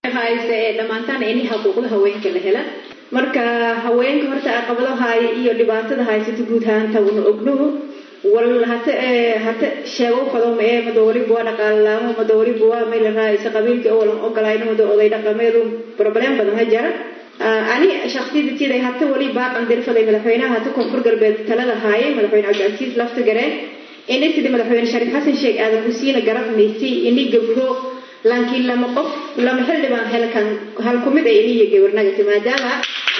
hayse ee dhammaantaan ini xuquuqda haweenka la hela marka haweenka horta caqabado haaya iyo dhibaatada haysata guud ahaanta una ognuhu wal hata hata sheego fadoma ee madoori buwa dhaqaalalaamo madoori buwa may la raaysa qabiilka oo lan ogolayno wada oday dhaqameedu problem badan ha jara ani shakhsiyada tiday hata wali baaqan dirfaday madaxweynaha hata koonfur galbeed talada haayay madaxweyne cabdicasiis lafta gareen inay sidii madaxweyne shariif xasan sheekh aadan husiina garabnaysay ini gabdho laakiin lama qof lama xildhibaan helkan hal kumid ay iniyo gabarnagati maadaama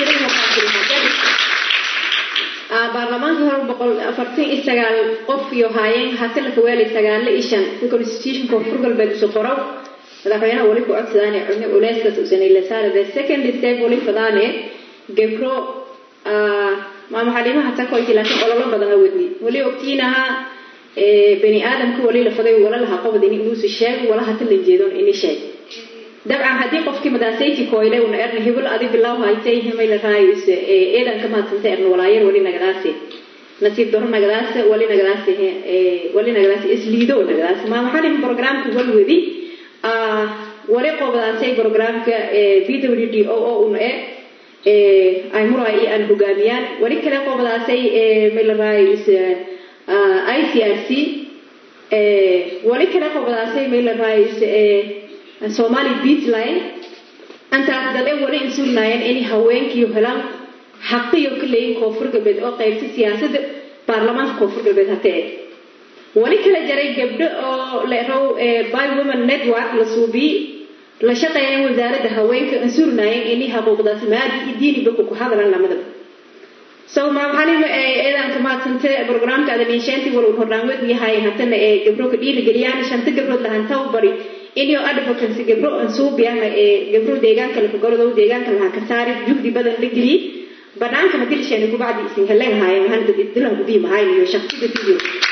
baarlamaanka hore boqol afartan iyo sagaal qof iyo haayeen hase la kaweelay sagaalo iyo shan si constitution koonfur galbeed isu qoro madaxweynaha wali ku codsadaane cune culeyskaas usanay la saara the second step wali fadaane gabro maama xaliimaha takoyti laakiin ololo badan awadi wali ogtiinaha bani aadamka wali la faday wala laha qabad in inuusi sheeg wala hata la jeedon ini sheeg dabcan haddii qofkii madaasayti koyle una erna hebel adi bilaw haytay himay la raayis eedan ka maadsanta erna walaayar wali nagadaasi nasiib daro nagadaasi wali nagadaasi wali nagadaasi isliido nagadaasi maama xalim programka walwadi wali qobdaasay programka b w d o o una e ay muraa iyo aan hogaamiyaan wali kale qobdaasay may la raayis i c r c wali kale qobdaasay may la raayis somali beatline antaas dale wali insulnaayeen inay haweenkiiyo helaan xaqiyo ka leeyin koonfur galbeed oo qaybta siyaasadda baarlamaanka koonfur galbeed hatee wali kala jaray gabdho oo leerow by women network la suubiyi la shaqeeyeen wasaaradda haweenka insurnaayeen inay xuquuqdaas maadi iyo diiniba ku hadlan lamadaba so maamaxalima eedaanka maadsante programka adaniisheenti wal hordhaanwed yahay hatana ee gabro ka dhiirigeliyaan shanta gabrood lahantaw bari inyo advocacy gabro ansuubiyana ee gabro deegaanka la kagorodow deegaanka laha ka saari jugdi badan la geliyi banaanka madilsheeni kubacdi isin helen haayen mahanta dilan gubii mahayn iyo shaksida video